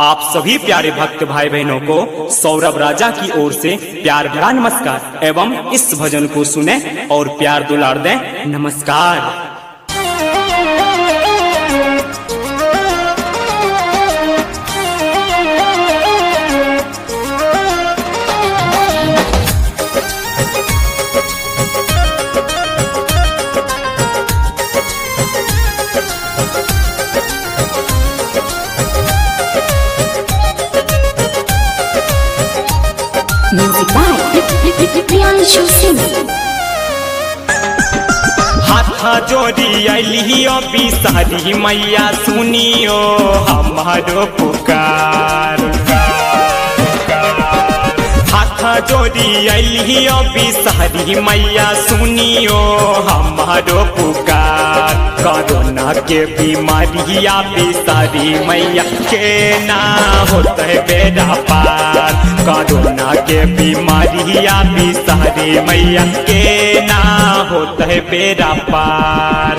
आप सभी प्यारे भक्त भाई बहनों को सौरभ राजा की ओर से प्यार भरा नमस्कार एवं इस भजन को सुने और प्यार दुलार दें नमस्कार Music by Priyanshu Singh. हाथ जोड़ी अलियो बिसारी मैया सुनियो हमारो पुकार हाथ जोड़ी अलियो बिसारी मैया सुनियो हमारो पुकार कोरोना के बीमारिया बिसारी मैया के ना होता है बेड़ा पार कोरोना के बीमारिया बिसारी मैया के ना होता है बेड़ा पार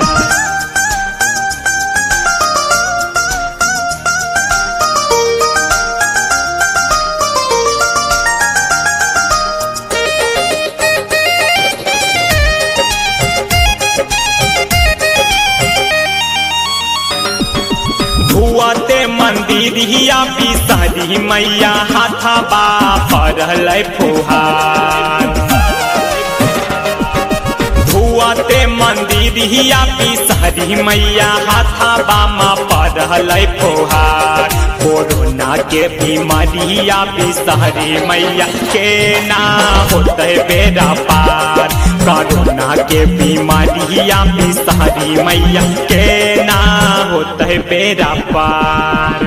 धुआते मंदिरिया बिसारी मैया हाथा बा पड़ल फुहार धुआते मंदिरिया बिसारी मैया हाथा बामा पड़ल फुहार कोरोना के बीमारिया बिसारी मैया के ना होते बेड़ा पार कोरोना के बीमारिया बिसारी मैया के ना होते बेड़ा पार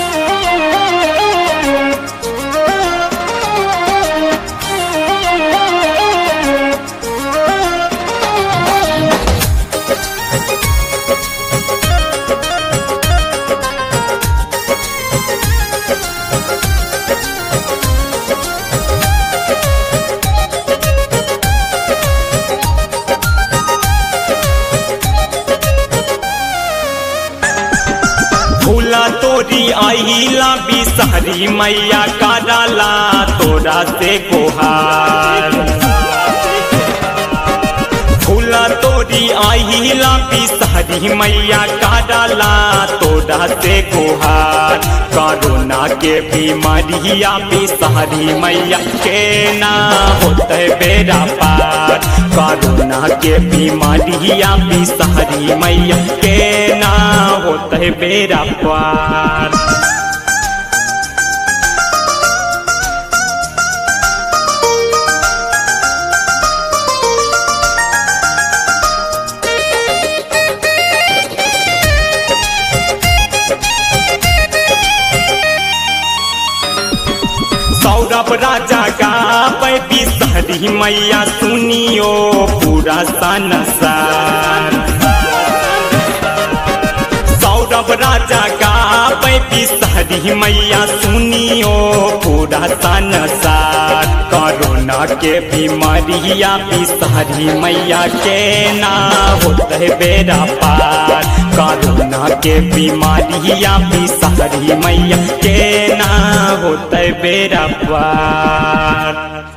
भूला तोरी आईला बिसारी मैया कराला तोरा से गुहार भूला तोरी आईला बिसारी मैया कराला तोरा से गुहार कोरोना के बीमारिया बिसारी मैया के ना होते बेड़ा पार कोरोना के बीमारिया बिसारी मैया के ना होते बेड़ा पार सौरभ राजा का बिसहरी मैया सुनियो पूरा संसार सौरभ राजा का बिसहरी मैया सुनियो पूरा संसार कोरोना के बीमारिया बिसहरी मैया के ना होते बेड़ा पार कोरोना के बीमारिया बिसहरी मैया के ना होते बेड़ा पार